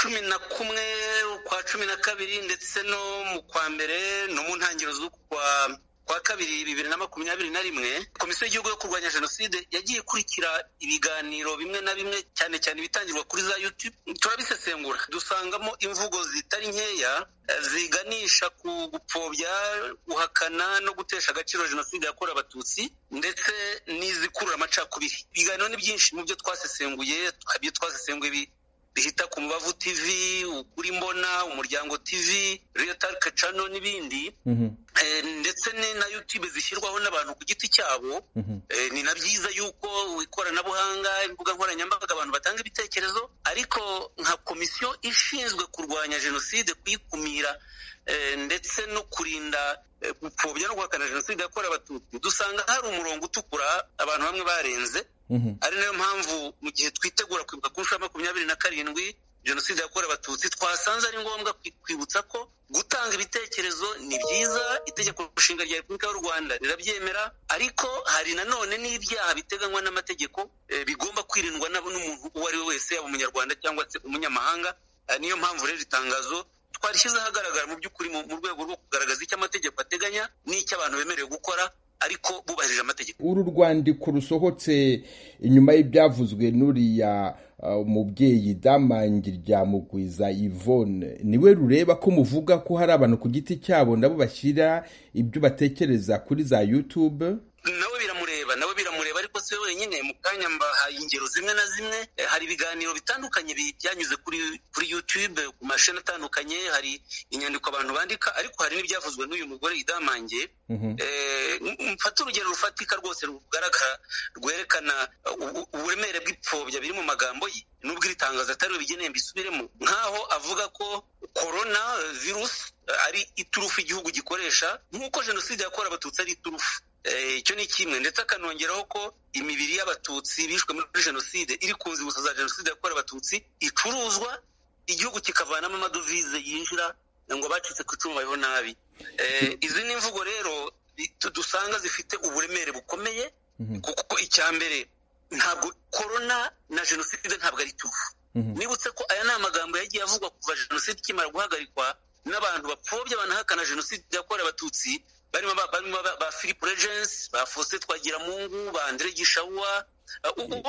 cumi na kumwe ukwa cumi na kabiri ndetse no mu kwa mbere no mu ntangiriro z'ukwa kwa kabiri bibiri na makumyabiri na rimwe komisiyo y'igihugu yo kurwanya jenoside yagiye ikurikira ibiganiro bimwe na bimwe cyane cyane ibitangirwa kuri za yutube turabisesengura dusangamo imvugo zitari nkeya ziganisha ku gupfobya guhakana no gutesha agaciro jenoside yakorewe abatutsi ndetse n'izikurura amacakubiri ibiganiro ni byinshi mu byo twasesenguye ibyo twasesenguye bihita ku mubavu tv ukuri mbona umuryango tv reyotarike cano n'ibindi ndetse na yutube zishyirwaho n'abantu ku giti cyabo ni na byiza yuko ikoranabuhanga imbuga nkoranyambaga abantu batanga ibitekerezo ariko nka komisiyo ishinzwe kurwanya jenoside kuyikumira ndetse no kurinda gupfobya no guhakana jenoside yakorewe abatutsi dusanga hari umurongo utukura abantu bamwe barenze ari nayo mpamvu mu gihe twitegura kwibuka ku nshuro makumyabiri na karindwi jenoside yakorewe abatutsi twasanze ari ngombwa kwibutsa ko gutanga ibitekerezo ni byiza itegeko nshinga rya repubulika y'u rwanda rirabyemera ariko hari nanone n'ibyaha biteganywa n'amategeko bigomba kwirindwa n'umuntu uwo ari we wese yaba umunyarwanda cyangwa se umunyamahanga niyo mpamvu rero itangazo twarishyize ahagaragara mu by'ukuri mu rwego rwo kugaragaza icyo amategeko ateganya n'icyo abantu bemerewe gukora ariko bubahirije amategeko uru rwandiko rusohotse inyuma y'ibyavuzwe n'uriya umubyeyi damangi rya mugwiza ivone niwe rureba ko muvuga ko hari abantu ku giti cyabo nabo bashyira ibyo batekereza kuri za yutube nawe biramureba nawe biramureba ariko si we wenyine mu kanya mbahaye ingero zimwe na zimwe hari ibiganiro bitandukanye byanyuze kuri kuri yutube ku mashini atandukanye hari inyandiko abantu bandika ariko hari n'ibyavuzwe n'uyu mugore idamange mfata urugero rufatika rwose rugaragara rwerekana uburemere bw'ipfobya biri mu magambo nubwo iri tangazo atari we bigeneye mbisubiremo nk'aho avuga ko korona virusi ari iturufu igihugu gikoresha nk'uko jenoside yakorewe abatutsi ari iturufu icyo ni kimwe ndetse akanongeraho ko imibiri y'abatutsi bishwe muri jenoside iri ku nzibutso za jenoside yakorewe abatutsi icuruzwa igihugu kikavanamo amadovize yinjira ngo bacitse ku icumu bayeho nabi izi ni imvugo rero dusanga zifite uburemere bukomeye kuko icya mbere ntabwo korona na jenoside ntabwo ari tuvu nibutse ko aya ni amagambo yagiye avugwa kuva jenoside ikimara guhagarikwa n'abantu bapfobya banahakana jenoside yakorewe abatutsi barimo ba philippe regensi ba faustin twagiramungu ba andire gishawuwa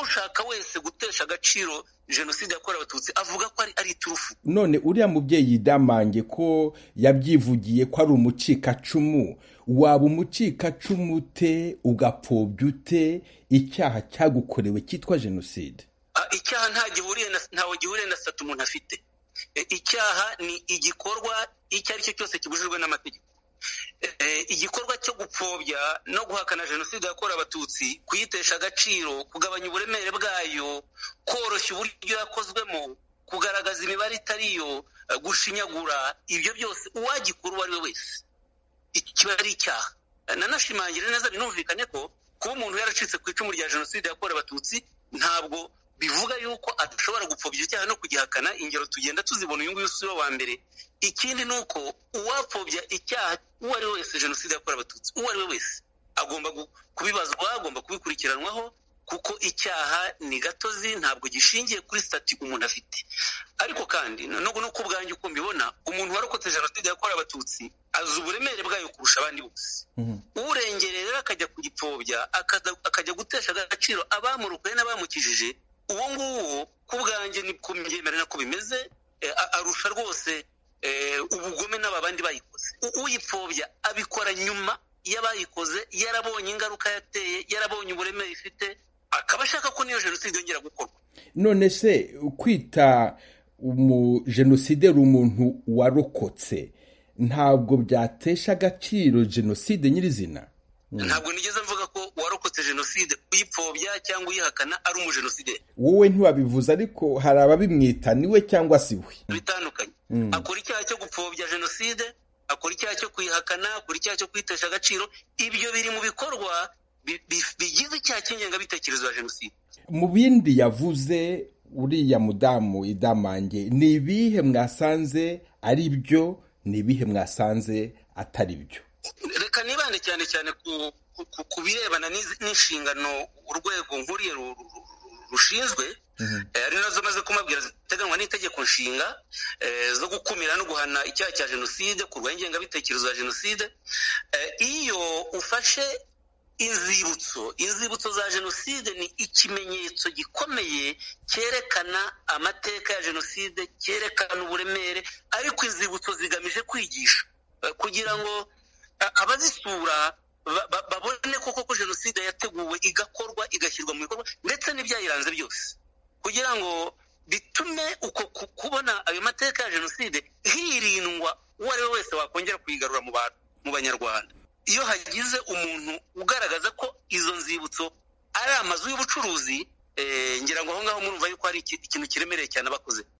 ushaka wese gutesha agaciro jenoside yakorewe abatutsi avuga ko ari iturufu none uriya mubyeyi damange ko yabyivugiye ko ari umucikacumu waba umucikacumu ute ugapfobya ute icyaha cyagukorewe cyitwa jenoside icyaha ntawe gihuriye na sata umuntu afite icyaha ni igikorwa icyo ari cyo cyose kibujijwe n'amategeko igikorwa cyo gupfobya no guhakana jenoside yakorewe abatutsi kuyitesha agaciro kugabanya uburemere bwayo koroshya uburyo yakozwemo kugaragaza imibare itari yo gushinyagura ibyo byose uwagikora uwo ari we wese kiba ari icyaha nanashimangira neza binumvikane ko kuba umuntu yaracitse ku icumu rya jenoside yakorewe abatutsi ntabwo bivuga yuko adashobora gupfobya icyaha no kugihakana ingero tugenda tuzibona uyu nguyu si we wa mbere ikindi ni uko uwapfobya icyaha uwo ari we wese jenoside yakorewe abatutsi uwo ari we wese agomba kubibazwa agomba kubikurikiranwaho kuko icyaha ni gatozi ntabwo gishingiye kuri sitati umuntu afite ariko kandi nubwo no ku bwanjye uko mbibona umuntu warokotse jenoside yakorewe abatutsi azi uburemere bwayo kurusha abandi bose urengereye rero akajya kugipfobya akajya gutesha agaciro abamurukuye n'abamukijije uwo nguwo ku bwanjye ni kumyemerera ko bimeze arusha rwose ubugome n'aba bandi bayikoze uyipfobya abikora nyuma y'abayikoze yarabonye ingaruka yateye yarabonye uburemere ifite akaba ashaka ko niyo jenoside yongera gukorwa none se kwita umujenoside umuntu warokotse ntabwo byatesha agaciro jenoside nyirizina ntabwo nigeze mvuga ko warokotse jenoside uyipfobya cyangwa uyihakana ari umujenoside wowe ntiwabivuze ariko hari ababimwita niwe cyangwa si we bitandukanye akora icyaha cyo gupfobya jenoside akora icyaha cyo kuyihakana akora icyaha cyo kwitesha agaciro ibyo biri mu bikorwa bigize icyaha cy'ingengabitekerezo ya jenoside mu bindi yavuze uriya mudamu idamange ni ibihe mwasanze ari byo ni ibihe mwasanze atari byo reka nibande cyane cyane ku birebana n'inshingano urwego nkuriye rushinzwe hari nazo maze kumabwira ziteganywa n'itegeko nshinga zo gukumira no guhana icyaha cya jenoside kurwanya ingengabitekerezo ya jenoside iyo ufashe inzibutso inzibutso za jenoside ni ikimenyetso gikomeye cyerekana amateka ya jenoside cyerekana uburemere ariko inzibutso zigamije kwigisha kugira ngo abazisura babone koko ko jenoside yateguwe igakorwa igashyirwa mu bikorwa ndetse n'ibyayiranze byose kugira ngo bitume uko kubona ayo mateka ya jenoside hirindwa uwo ari we wese wakongera kuyigarura mu banyarwanda iyo hagize umuntu ugaragaza ko izo nzibutso ari amazu y'ubucuruzi ngira ngo aho ngaho murumva yuko hari ikintu kiremereye cyane abakoze